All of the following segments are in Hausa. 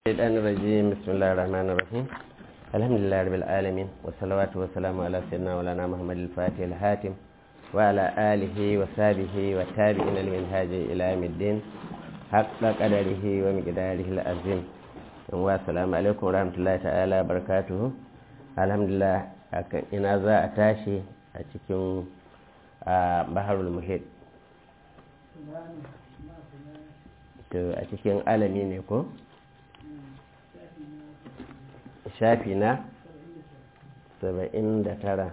الشيطان الرجيم بسم الله الرحمن الرحيم الحمد لله رب العالمين والصلوات والسلام على سيدنا مولانا محمد الفاتح الحاتم وعلى آله وصحبه والتابعين لمنهاج إلى يوم الدين حق قدره ومقداره العظيم والسلام عليكم ورحمة الله تعالى وبركاته الحمد لله ina za a tashi a cikin baharul muhit a cikin alami ne ko? shafi na saba'in da tara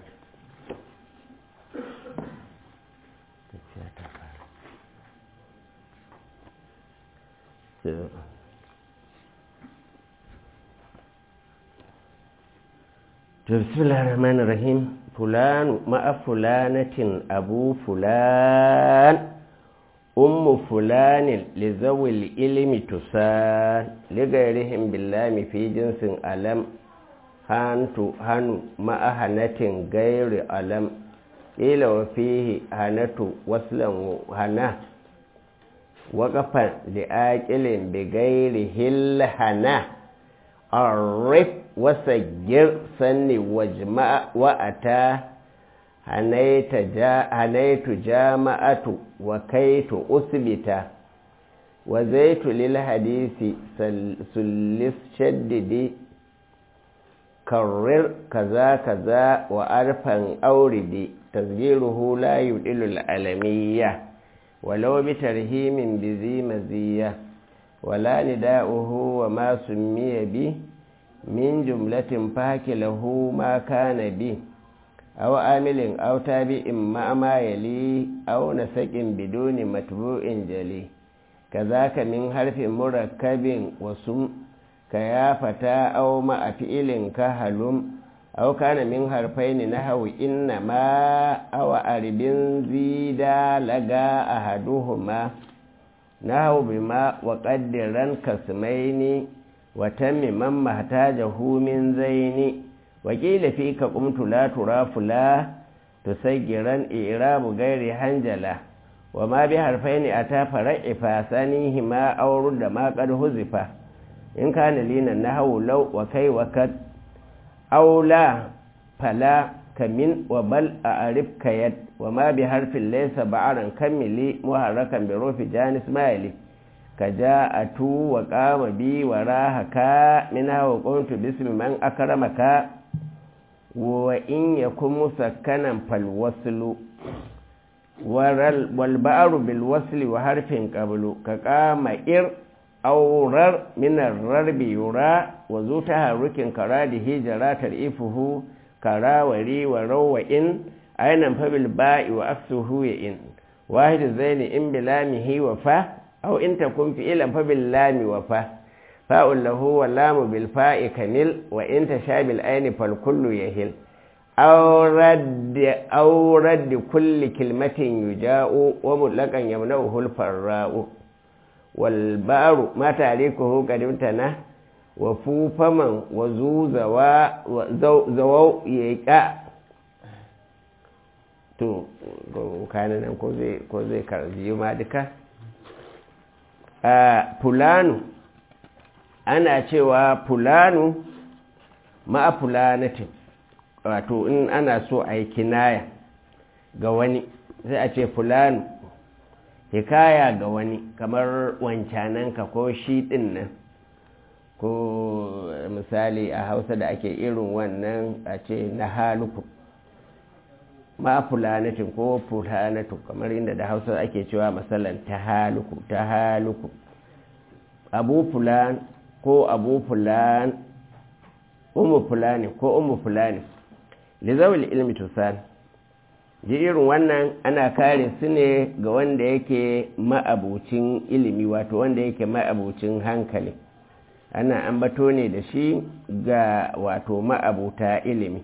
bismillah rahman rahim fulanu ma'a fulanatin abu fulan ummu fulanin lizawil ilimi tusa ligairihim billami fi jinsin alam hantu hannu ma'ahanatin gairi alam ila wa fihi hanatu waslan hana waƙafan li'aƙilin bi gairi hillhana arif wasagir sanni wajma'a wa'ata hanaitu jama'atu wa kaitu usbita wa zaitu lil hadisi sullis shaddidi karrir kaza kaza wa arfan auridi tasgiruhu la yudilu al'alamiyya walau bi tarhimin bi zi maziyya wala nida'uhu wa ma summiya bi min jumlatin fakilahu ma kana bi أو عامل أو تابع مع ما يلي أو نسق بدون متبوع جلي كذاك من حرف مركب وسم كيا فتى أو مع فعل كهلم أو كان من حرفين نحو إنما أو أرب زيدا لقى أحدهما نحو بما وقدرا كسمين وتم من محتاجه من زين wakila fi ka kumtu la turafu la tusaggiran irabu gairi hanjala wa ma bi harfaini ata fara'ifa sanihi ma auru da ma qad huzifa in kana lina nahwu law wa kai wa kad aula fala kamin wa bal a'rif kayat wa ma bi harfin laysa ba'aran kamili muharrakan bi rufi janis mayli kaja'atu wa qama bi wa rahaka minha wa qultu bismi man akramaka wa in yakun musakkanan falwaslu wal ba'ru bil wasli wa harfin qablu ka qama ir awrar min ar-rarbi yura wa zu taharrukin karadihi jaratar ifuhu karawari wa rawa in aynan fa bil ba'i wa aksuhu ya in wahid zaini in bilamihi wa fa aw in takun fi ilan fa bil lami wa fa فاء له واللام بالفاء كنل وإن تشاب الآن فالكل يهل أو رد, أو رد كل كلمة يجاء ومطلقا يمنعه الفراء والبار ما تعليقه قد امتنى وفو فمن وزو زوو يقع to kanan nan ko zai karji ma duka fulanu ana cewa fulanu ma'a fulanatin wato in ana so a yi kinaya ga wani sai a ce fulanu hikaya ga wani kamar wancananka ko shi ɗin nan ko misali a hausa da ake irin wannan a ce na haluku ma'a fulanatin ko fulanatu kamar inda da hausa ake cewa matsalan ta haluku ta haluku abu fulan ko abu fulan umu fulani ko umu fulani lizawil ilmi tusan ji irin wannan ana kare su ne ga wanda yake ma'abucin ilimi wato wanda yake ma'abucin hankali ana ambato ne da shi ga wato ma'abuta ilimi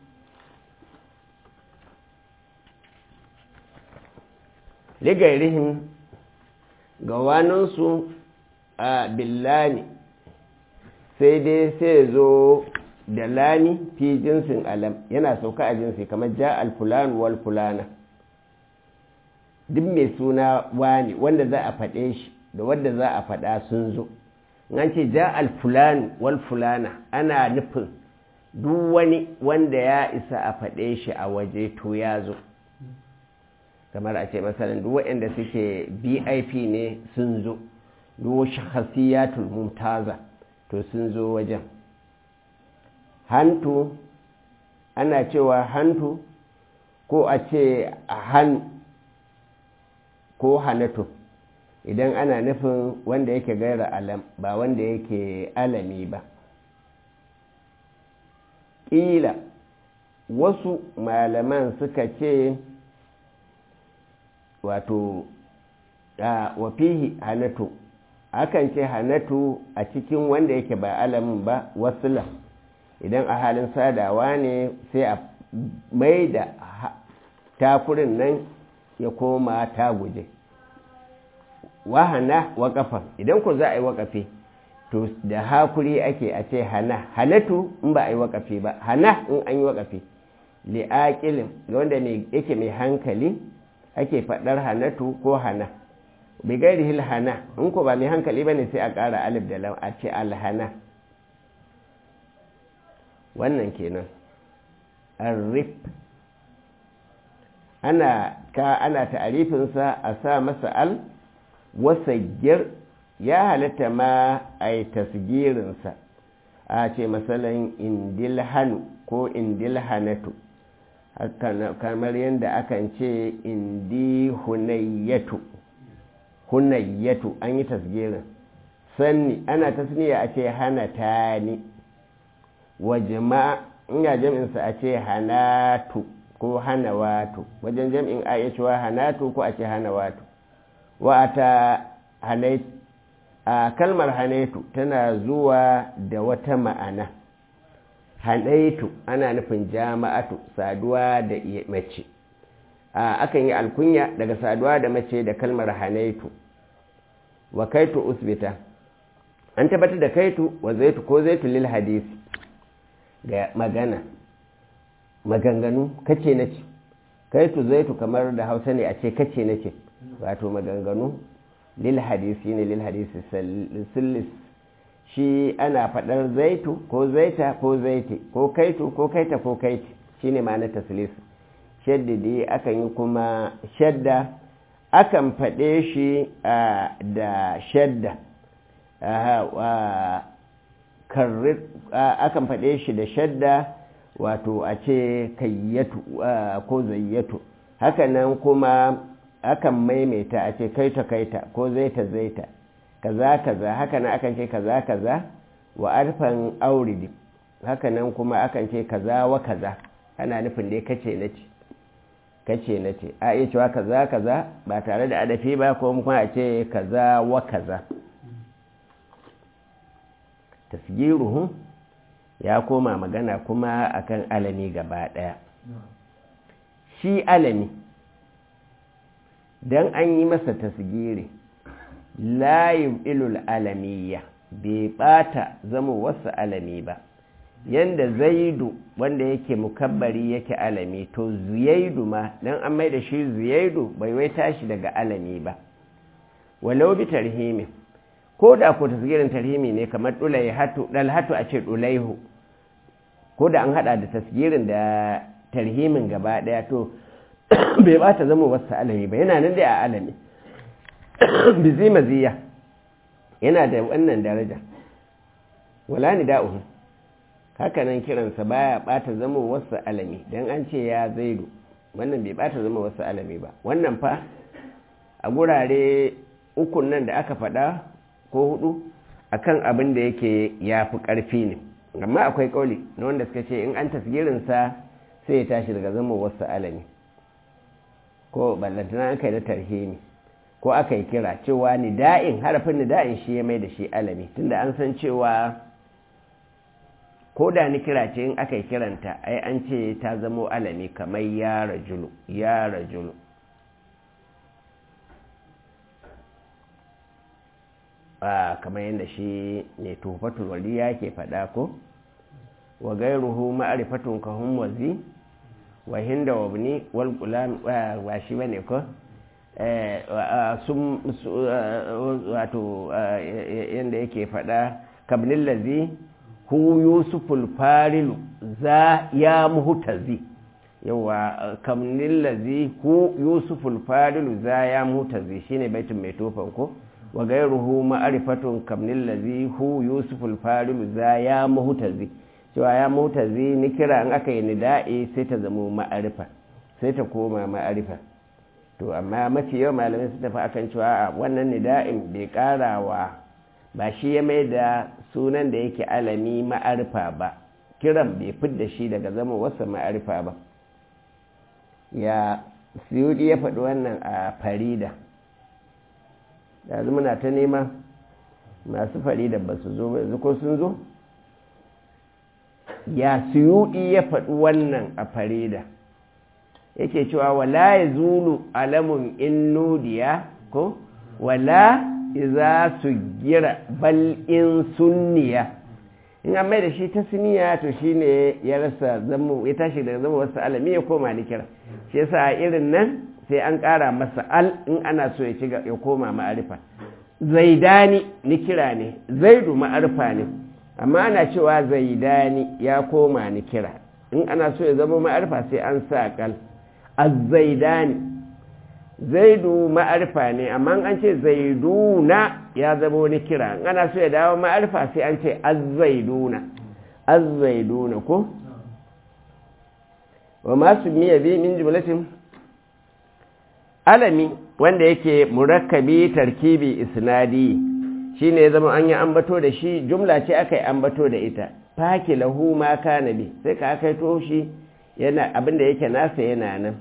ligairihim ga waninsu a billani sai dai sai zo da lami fi jinsin alam yana sauka a jinsi kamar ja alfulan wal fulana duk mai suna wani wanda za a faɗe shi da wanda za a faɗa sun zo an ce ja alfulani wal fulana ana nufin duk wani wanda ya isa a faɗe shi a waje to ya zo kamar a ce masalan duk waɗanda suke bip ne sun zo duk shahasiyatul mumtaza to sun zo wajen hantu ana cewa hantu ko a ce han ko hanatu idan ana nufin wanda yake gaira alam ba wanda yake alami ba ƙila wasu malaman suka ce wato a wafihi hanatu akan ce hanatu a cikin wanda yake ba alamin ba wasula idan a halin sadawa ne sai a mai da takurin nan ya koma ta guje wahana waƙafan idan ku za a yi waƙafi to da hakuri ake a ce hana hanatu in ba a yi waƙafi ba hana in an yi waƙafi li'aƙilin ga wanda yake mai hankali ake faɗar hanatu ko hana bigairi hil hana in ku ba mai hankali ba ne sai a ƙara alif da lam a ce alhana wannan kenan arrif ana ka ana ta'arifinsa a sa masa al wasagir ya halatta ma a yi tasgirinsa a ce matsalan indilhanu ko indilhanatu kamar yadda akan ce indi hunayyatu hunayyatu an yi tasgirin sanni ana tasniya a ce hana tani wa jama'a ina jam'insa a ce hanatu ko hanawatu wajen jam'in a iya cewa hanatu ko a ce hanawatu wa ta hanaitu a kalmar hanaitu tana zuwa da wata ma'ana hanaitu ana nufin jama'atu saduwa da mace akan yi alkunya daga saduwa da mace da kalmar hanaitu wa kaitu usbita an tabbatar da kaitu wa zaitu ko zaitu lil hadisi ga magana maganganu kace na ce kaitu zaitu kamar da hausa ne a ce kace na ce wato maganganu lil hadisi ne lil hadisi sillis shi ana faɗar zaitu ko zaita ko zaiti ko kaitu ko kaita ko kaiti shi ne ma'anar taslis shaddidi akan yi kuma shadda akan faɗe shi da shadda akan faɗe shi da shadda wato a ce kayyatu ko zayyatu hakanan kuma akan maimaita a ce kaita kaita ko zaita zaita kaza kaza hakanan akan ce kaza kaza wa arfan auridi hakanan kuma akan ce kaza wa kaza ana nufin dai kace na ce kace na ce a iya cewa kaza kaza ba tare da adafi ba ko kuma a ce kaza wa kaza tasgiruhu ya koma magana kuma akan alami gaba daya shi alami dan an yi masa tasgiri la ilul alamiya bai bata zama wasu alami ba yanda zaidu wanda yake mukabbari yake alami to ziyaidu ma dan an mai da shi ziyaidu bai wai tashi daga alami ba walau bi tarhimi ko da ko tasgirin tarhimi ne kamar dulai hatu dal hatu a ce dulaihu ko da an hada da tasgirin da tarhimin gaba daya to bai bata zama wasu alami ba yana nan dai a alami bizi maziya yana da wannan daraja wala ni da'uhu hakanan kiransa baya bata zama wasu alami dan an ce ya zaidu wannan bai bata zama wasu alami ba wannan fa a gurare ukun nan da aka faɗa ko hudu akan abin da yake ya fi ƙarfi ne amma akwai ƙauli na wanda suka ce in an tasgirinsa sai ya tashi daga zama wasu alami ko ballantana aka yi da tarhimi ko aka yi kira cewa nida'in harafin nida'in shi ya mai da shi alami tunda an san cewa ko da ni kira ce in aka yi kiranta ai an ce ta zamo alami kamar ya rajulu ya rajulu a kamar yadda shi ne tufatul waliya ke faɗa ko wa gairuhu ma'arifatun kahun wazi wa hinda wa bini wal gulam wa shi bane ko sun wato yadda yake faɗa kabnin lazi hu yusuful farilu za ya muhutazi yawa kamnin lazi hu yusuful farilu za ya muhutazi shine baitin mai tofan ko wa gairuhu ma'arifatun kamnin lazi hu yusuful farilu za ya muhutazi cewa ya muhutazi ni kira in aka yi nida'i sai ta zama ma'arifa sai ta koma ma'arifa to amma mafi yawan malamai su tafi akan cewa a wannan nida'in bai karawa ba shi ya mai da sunan da yake alami ma'arifa ba kiran bai fidda shi daga zama wasa ma'arifa ba ya siyudi ya faɗi wannan a farida yanzu muna ta nema masu farida ba su zo yanzu ko sun zo ya siyudi ya faɗi wannan a farida yake cewa wala ya zulu alamun in nudiya ko wala iza su gira bal in sunniya in an mai da shi ta suniya to shi ne ya rasa zama ya tashi daga zama wasu alami ya koma ni kira shi yasa a irin nan sai an ƙara masa al in ana so ya ci ya koma ma'arifa zaidani ni kira ne zaidu ma'arifa ne amma ana cewa zaidani ya koma ni kira in ana so ya zama ma'arifa sai an sa kal azzaidani zaidu ma'arifa ne amma an ce zaiduna ya zama wani kira ana so ya dawo ma'arifa sai an ce azzaiduna azzaiduna ko wa masu miya bi min jumlatin alami wanda yake murakkabi tarkibi isnadi shine ya zama an yi ambato da shi jumla ce aka yi ambato da ita faki lahu ma kana bi sai ka aka to shi yana abinda yake nasa yana nan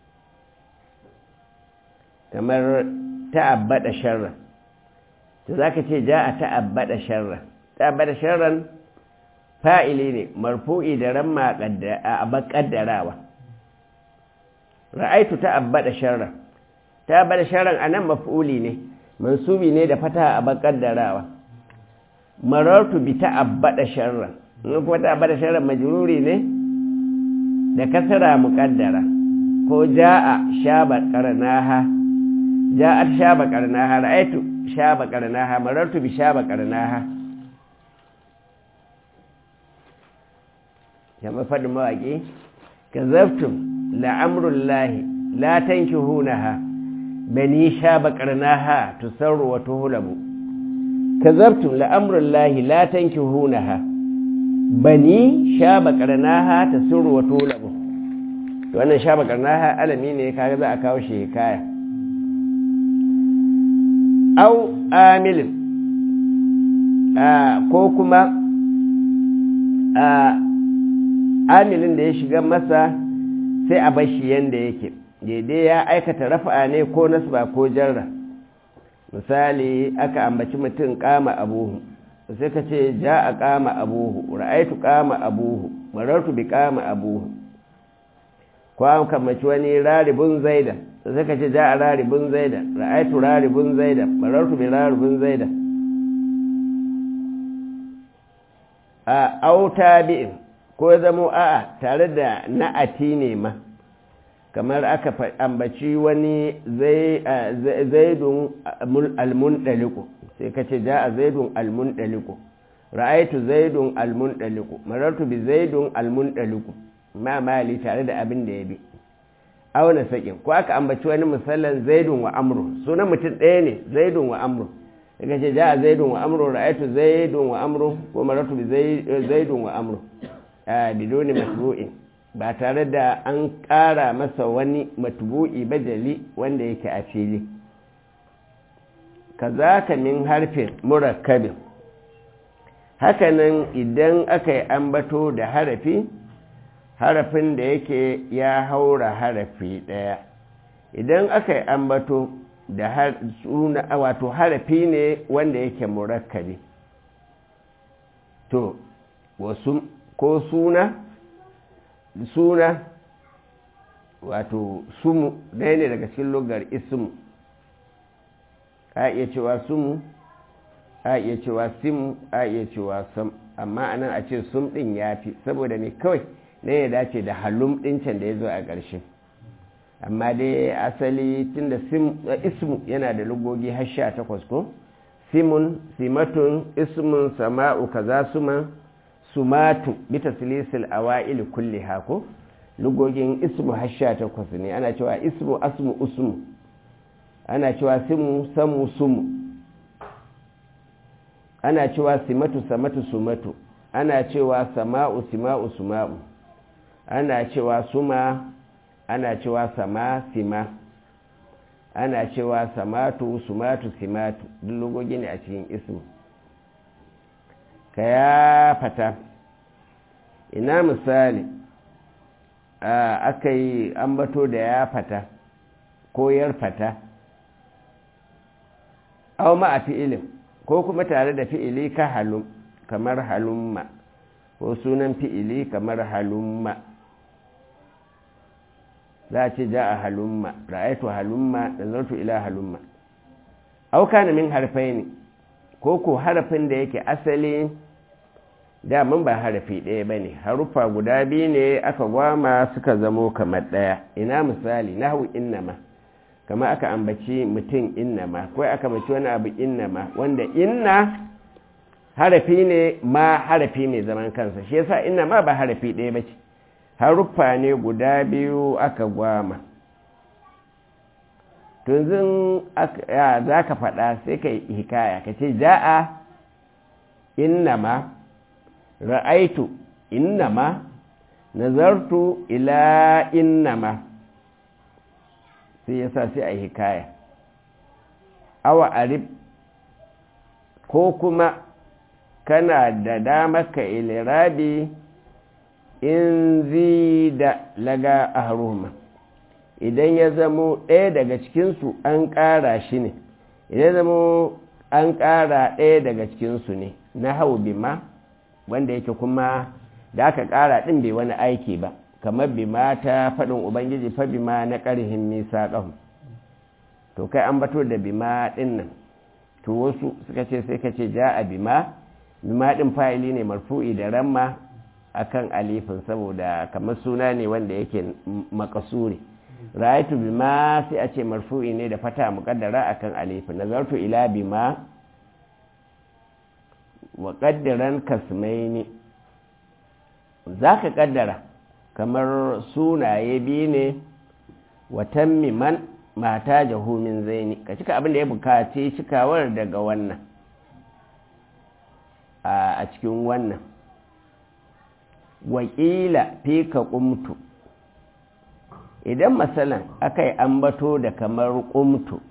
kamar ta'abbada sharra to zaka ce ja'a ta'abbada sharra ta'abbada sharran fa'ili ne marfu'i da ramma a bakaddarawa ra'aitu ta'abbada sharra ta'abbada sharran anan maf'uli ne mansubi ne da fata a bakaddarawa marartu bi ta'abbada sharran in kuma ta'abbada sharran majruri ne da kasara muqaddara ko ja'a shaba qarnaha ja'at shaba qarnaha ra'aytu shaba qarnaha marartu bi shaba qarnaha kama fadin mawaki kazaftum la'amrullahi la tankihunaha bani shaba qarnaha tusarru wa tuhlabu kazaftum la'amrullahi la tankihunaha bani shaba qarnaha tasurru wa tuhlabu to wannan shaba qarnaha alami ne kaga za a kawo shi hikaya au amilin ko kuma amilin da ya shiga masa sai a bashi yanda yake daidai ya aikata rafa'a ne ko nasba ko jarra misali aka ambaci mutum kama abuhu sai ka ce ja a kama abuhu ra'aitu kama abuhu marartu bi kama abuhu ko an kamaci wani raribin zaida sai ka ce ja a raribin zaida ra'aitu raribin zaida marartu bi raribin zaida a auta bi'in ko zamo a'a tare da na'ati ne ma kamar aka ambaci wani zaidun almundaliku sai ka ce ja a zaidun almundaliku ra'aitu zaidun almundaliku marartu bi zaidun almundaliku ma mali tare da abin da ya bi auna sakin ko aka ambaci wani misalan zaidun wa amru sunan mutum ɗaya ne zaidun wa amru daga ce ja a zaidun wa amru ra'aitu zaidun wa amru ko marartu bi zaidun wa amru a bidoni matbu'in ba tare da an ƙara masa wani matbu'i bajali wanda yake a fili kazaka min harfin murakkabin hakanan idan aka yi ambato da harafi harafin da yake ya haura harafi ɗaya idan aka yi ambato da suna wato harafi ne wanda yake murakkabi to wasu ko suna suna wato sumu ɗaya ne daga cikin lugar ismu a iya cewa sumu a iya cewa simu a iya cewa sam amma anan a ce sum ɗin ya fi saboda ne kawai na ya dace da halum ɗin can da ya zo a ƙarshe amma dai asali tunda ismu yana da lugogi har sha takwas ko simun simatun ismun sama'u kaza suman sumatu bita silisil awa'il kulli hako lugogin ismu har sha takwas ne ana cewa ismu asmu usmu ana cewa simu samu sumu ana cewa simatu samatu sumatu ana cewa sama'u sima'u suma'u ana cewa suma ana cewa sama sima ana cewa samatu sumatu simatu duk logogi ne a cikin ismu ka ya fata ina misali aka yi ambato da ya fata ko yar fata au ma a fi'ilin ko kuma tare da fi'ili ka halum kamar halumma ko sunan fi'ili kamar halumma za a ce ja a halumma ra'aitu halumma da zartu ila halumma auka na min harfai ne ko ko harafin da yake asali daman ba harafi ɗaya ba ne haruffa guda biyu ne aka gwama suka zamo kamar ɗaya ina misali nahu innama kama aka ambaci mutum innama ko aka ambaci wani abu innama wanda inna harafi ne ma harafi ne zaman kansa shi yasa innama ba harafi ɗaya ba ce haruffa ne guda biyu aka gwama tunzin za ka faɗa sai ka hikaya ka ce ja'a innama ra'aitu innama nazartu ila innama sai ya sa sai a hikaya awa arib ko kuma kana da damar ka ilirabi in zida laga a haruma idan ya zamo ɗaya daga cikinsu an ƙara shi ne idan zamo an ƙara ɗaya daga cikinsu ne na hau bima wanda yake kuma da aka ƙara ɗin bai wani aiki ba kamar bima ta faɗin ubangiji fa bima na ƙarhin nisa ƙahu to kai an bato da bima ɗin nan to wasu suka ce sai ka ce ja a bima bima ɗin fa'ili ne marfu'i da ramma akan alifin saboda kamar suna ne wanda yake makasuri ra'aytu bima sai a ce marfu'i ne da fata muqaddara akan alifin nazartu ila bima wa qaddaran kasmaini zaka kaddara kamar sunaye biyu ne wa tammiman mata jahumin zaini ka cika abin da ya bukaci cikawar daga wannan a cikin wannan wakila fi ka ƙumtu idan matsalan aka yi ambato da kamar ƙumtu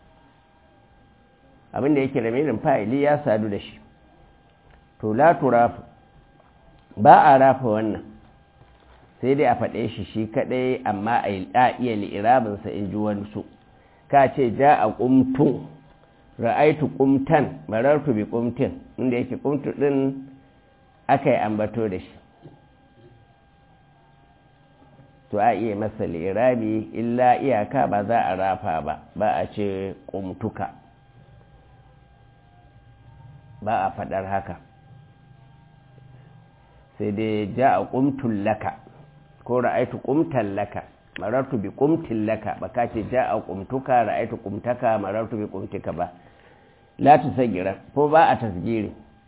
abinda yake ramirin fa'ili ya sadu da shi to latu rafu ba a rafa wannan sai dai a faɗe shi shi kaɗai amma a iya li'irabinsa in ji wani su ka ce ja a ƙumtun ra'aitu ƙumtan marartu bi ƙumtin inda yake ƙumtu ɗin aka yi ambato da shi to a iya masa lirabi illa iyaka ba za a rafa ba ba a ce ƙumtuka ba a faɗar haka sai dai ja a ƙumtun laka ko ra'aitu ƙumtan laka marartu bi ƙumtin laka ba ka ce ja a ƙumtuka ra'aitu ƙumtaka marartu bi ƙumtika ba la tu sagira ko ba a tasgiri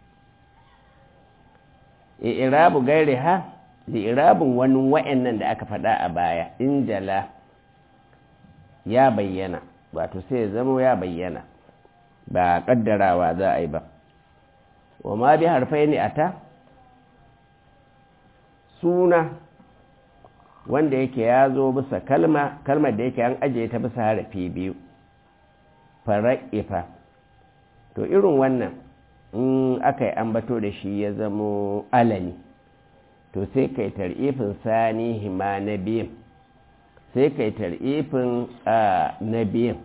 irabu gairi ha li'irabin wani wa'annan da aka faɗa a baya in jala ya bayyana wato sai ya zama ya bayyana ba ƙaddarawa za a yi ba wa ma bi harfai ne a ta suna wanda yake ya zo bisa kalma kalmar da yake an ajiye ta bisa harafi biyu fara'ifa to irin wannan in aka yi ambato da shi ya zamo alani to sai kai tar'ifin sani hima na biyan sai kai tar'ifin na biyan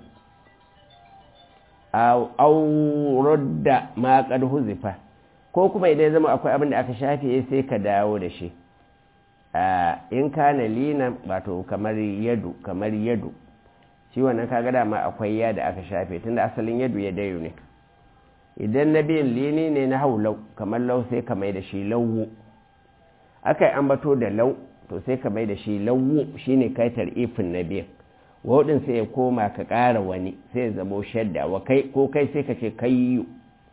aurar da maƙar huzifa ko kuma idan zama akwai abin da aka shafe sai ka dawo da shi in kana lina wato kamar yadu kamar yadu shi wannan kaga dama akwai ya da aka shafe tunda asalin yadu ya dayo ne idan na biyan lini ne na hau lau kamar lau sai ka mai da shi lauwu aka yi ambato da lau to sai ka mai da shi lauwu shine kai tar'ifin na biyan waɗin sai ya koma ka ƙara wani sai ya zamo shadda wa kai ko kai sai ka ce kayyu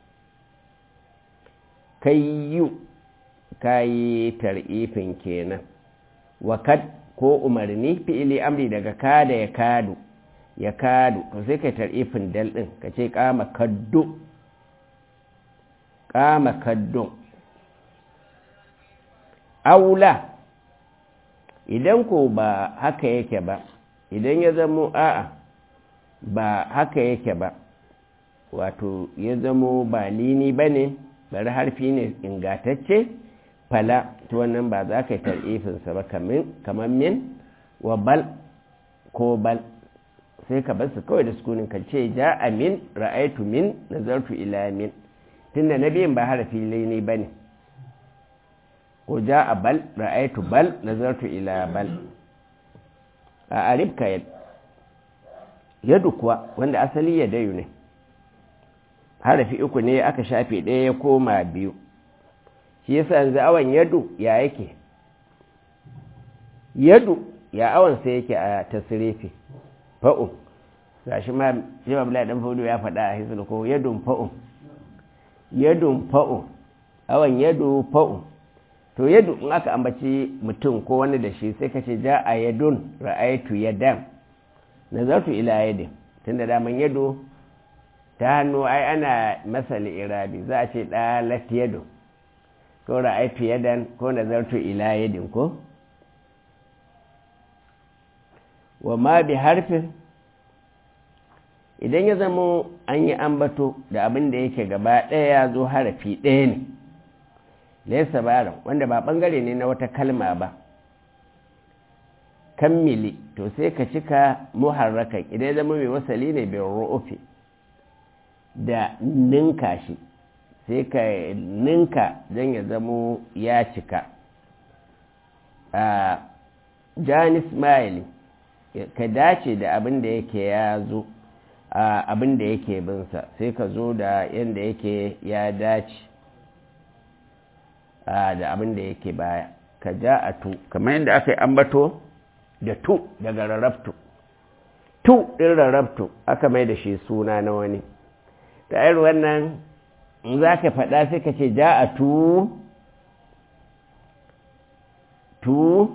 kayyu kayi tar'ifin kenan wa kad ko umarni fi'ili amri daga kada ya kadu ya kadu to sai kai tar'ifin dal din ka ce kama kaddu kama kaddu aula idan ko ba haka yake ba idan ya zamo a'a ba haka yake ba wato ya zamo ba lini ba ne bari harfi ne ingatacce fala to wannan ba za ka yi tar'ifinsa ba kamar min wa bal ko bal sai ka basu kawai da sukunin ka ce ja a min ra'aitu min nazartu ila min tunda na biyan ba harafi lini ba ne ko ja a bal ra'aitu bal nazartu ila bal a arifka yadu kuwa wanda asali ya dayu ne harafi uku ne aka shafe ɗaya ya koma biyu shi yasa yanzu awon yadu ya yake yadu ya awon sai yake a tasirifi fa'un gashi ma jima bala dan fudu ya faɗa a hisul ko yadun fa'un yadun fa'un awon yadu fa'un to yadu in aka ambaci mutum ko wani da shi sai ka ce ja a yadun ra'aitu yadan nazartu ila yadin tunda daman yadu ta hannu ai ana masali irabi za a ce ɗalat yadu ko ra'aitu yadan ko nazartu ila yadin ko wa ma bi harfin idan ya zama an yi ambato da abin da yake gaba ɗaya ya zo harafi ɗaya ne laisa baran wanda ba ɓangare ne na wata kalma ba kammili to sai ka cika muharrakan idan ya zama mai wasali ne bin ru'ufi da ninka shi sai ka ninka don ya zamo ya cika a janis maili ka dace da abin da yake ya zo abin da yake binsa sai ka zo da yadda yake ya dace da abin da yake baya ka ja a tu kamar yadda aka yi ambato da tu daga rarrabtu tu ɗin rarrabtu aka mai da shi suna na wani ta irin wannan in za ka faɗa sai ka ce ja a tu tu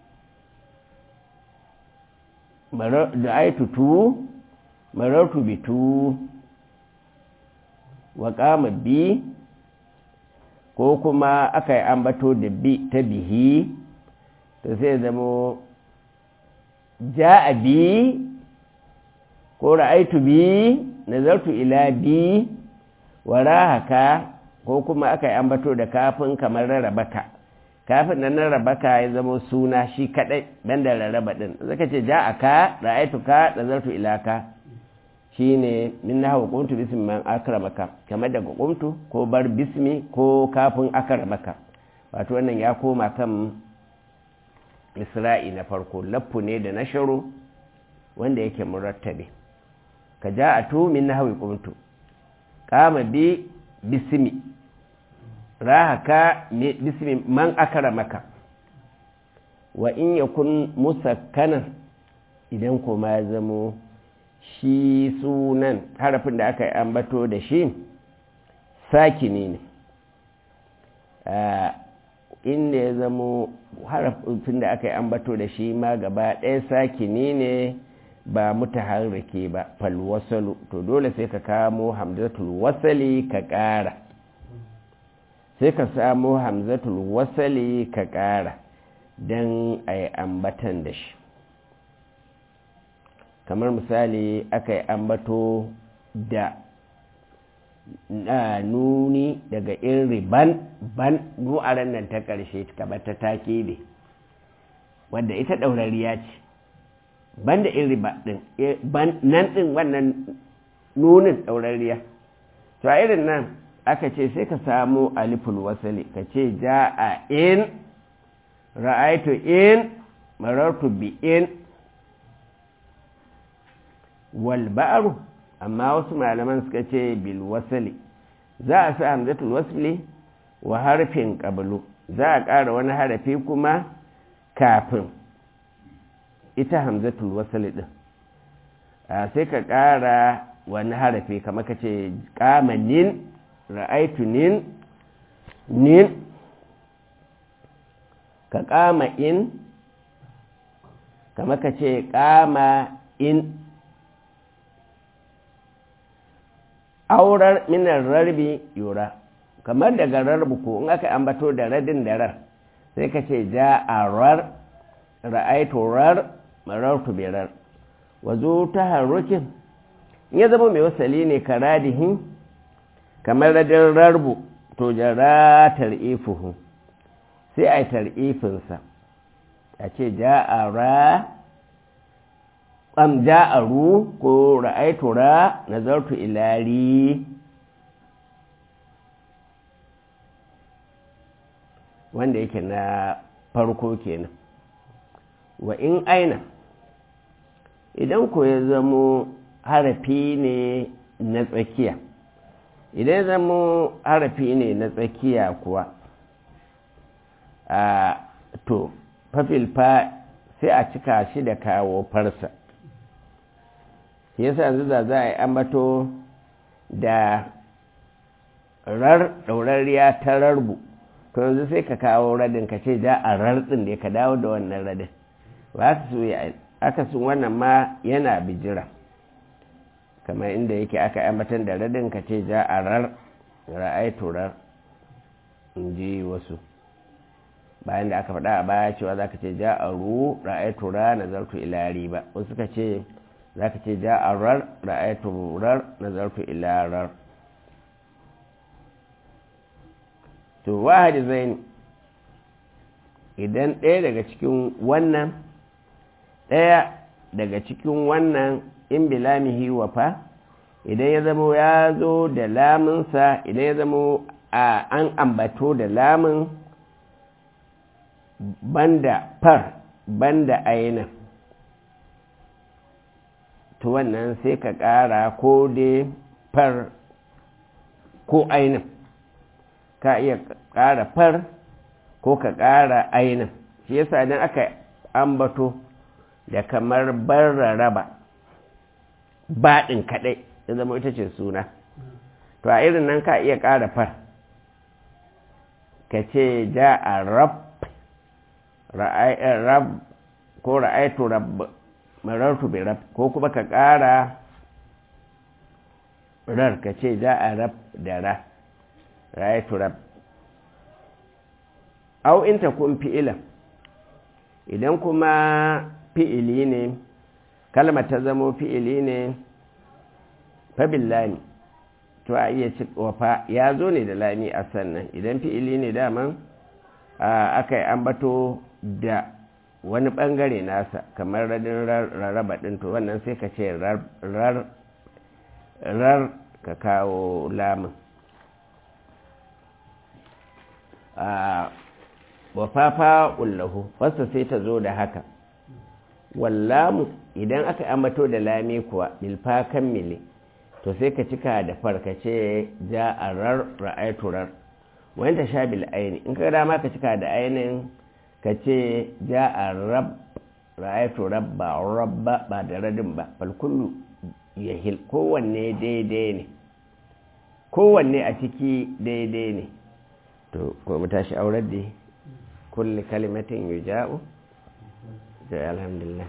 da aitu tu marartu bi tu wa kama bi ko kuma aka yi ambato da bi ta bihi to sai zamo ja a bi ko ra'aitu bi nazartu ila bi wa rahaka ko kuma aka yi ambato da kafin kamar rarrabaka kafin nan rarrabaka ya zama suna shi kadai dan da rarraba din zaka ce ja aka ra'aitu ka nazartu ila ka shine min nahwa qumtu bismi man akramaka kamar daga qumtu ko bar bismi ko kafin akramaka wato wannan ya koma kan isra'i na farko laffu ne da nasharu wanda yake murattabe ka ja'atu min nahwi qumtu qama bi bismi rahaka bismi man akramaka wa in yakun musakkanan idan kuma ya zamo shi sunan harafin da aka yi ambato da shi sakini ne inda ya zamo harafin da aka yi ambato da shi ma gaba ɗaya sakini ne ba mutaharrike ba falwasalu to dole sai ka kamo hamzatul wasali ka ƙara sai ka samo hamzatul wasali ka ƙara don a yi ambatan da shi kamar misali aka yi ambato da nuni daga iri ban ban nu'aran nan ta ƙarshe kamar ta take ne wadda ita ɗaurariya ce ban da iri ban nan ɗin wannan nunin ɗaurariya to a irin nan aka ce sai ka samu aliful wasali ka ce ja a in ra'aitu in marartu bi in wal ba'ru amma wasu malaman suka ce bil wasali za a sa hamzatul wasli wa harfin qablu za a ƙara wani harafi kuma kafin ita hamzatul wasali din sai ka ƙara wani harafi kamar ka ce ƙama nin ra'aitu nin nin ka ƙama in kamar ka ce ƙama in aurar minar rarbi yura kamar daga rarbu ko in aka ambato da radin da rar sai ka ce ja a rar ra'aitu rar marartu birar wazo ta harukin ya zama mai wasali ne ka radihin kamar radin rarbu to jara tar'ifuhu sai a yi tar'ifinsa a ce ja a ra ƙam ja a ru ko ra'aitu ra nazartu ilari wanda yake na farko kenan wa in aina idan ko ya zamo harafi ne na tsakiya idan ya zamo harafi ne na tsakiya kuwa a to fafilfa sai a cika shi da kawo farsa yasa yanzu da za a yi ambato da rar ɗaurariya ta rarbu to yanzu sai ka kawo radin ka ce ja a rarɗin da ka dawo da wannan radin ba su yi aka sun wannan ma yana bijira kamar inda yake aka ambatan da radin ka ce ja a rar ra'aitu rar in ji wasu bayan da aka faɗa a baya cewa za ka ce ja a ru ra'aitu ra nazartu ilari ba wasu suka ce za ka ce ja a rar ra'aitu rar nazartu ilarar to wahadi zaini idan ɗaya daga cikin wannan ɗaya daga cikin wannan in bilamihi wafa idan ya zamo ya zo da lamunsa idan ya zamo a an ambato da lamun banda far banda aina to wannan sai ka ƙara ko dai far ko ainin ka iya ƙara far ko ka ƙara ainin shi yasa idan aka ambato da kamar barraraba baɗin kaɗai ya zama ita ce suna to a irin nan ka iya ƙara far ka ce ja a rab rab ko ra'aitu rab marartu bi rab ko kuma ka ƙara rar ka ce ja a rab da ra ra'aitu rab au in ta kun fi'ilan idan kuma fi'ili ne kalmar ta zamo fi'ili ne fabillani to a iya ci wafa ya zo ne da lami a sannan idan fi'ili ne daman aka yi ambato da wani bangare nasa kamar radin rarraba ɗin to wannan sai ka ce rar ka kawo lamun wafafa ullahu wasa sai ta zo da haka wallamu idan aka ambato da lami kuwa bilfa kammile to sai ka cika da farkace ja a rar ra'aitu rar wani ta sha bil aini in ka dama ka cika da ainin ka ce ja a rab ra'aitu rab ba rabba ba da radin ba falkullu ya hil kowanne daidai ne kowanne a ciki daidai ne to ko mu tashi aurar da kulli kalimatin yuja'u da alhamdulillah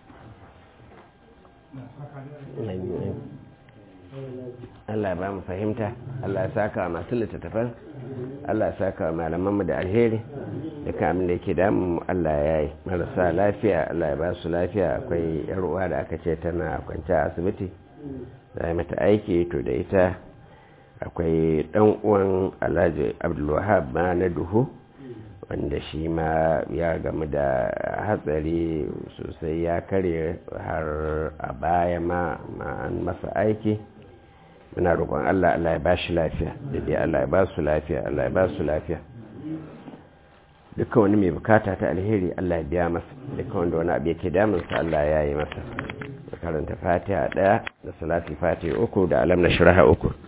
Allah ba mu fahimta Allah ya saka wa masu littattafan Allah ya saka wa malamanmu da alheri da kamun da yake damu Allah ya yi marasa lafiya Allah ya ba su lafiya akwai uwa da aka ce tana kwanci a asibiti za mata aiki to da ita akwai ɗan uwan alhaji abdulwahab ma na duhu wanda shi ma ya gamu da hatsari sosai ya karye har a baya ma an masa aiki muna roƙon Allah Allah ya ba shi lafiya da dai Allah ya ba su lafiya Allah ya ba su lafiya dukkan wani mai bukata ta alheri Allah ya biya masa dukkan wanda wani abu yake damunsa Allah ya yi masa karanta fatiha ɗaya da salati fatiha uku da alam na shiraha uku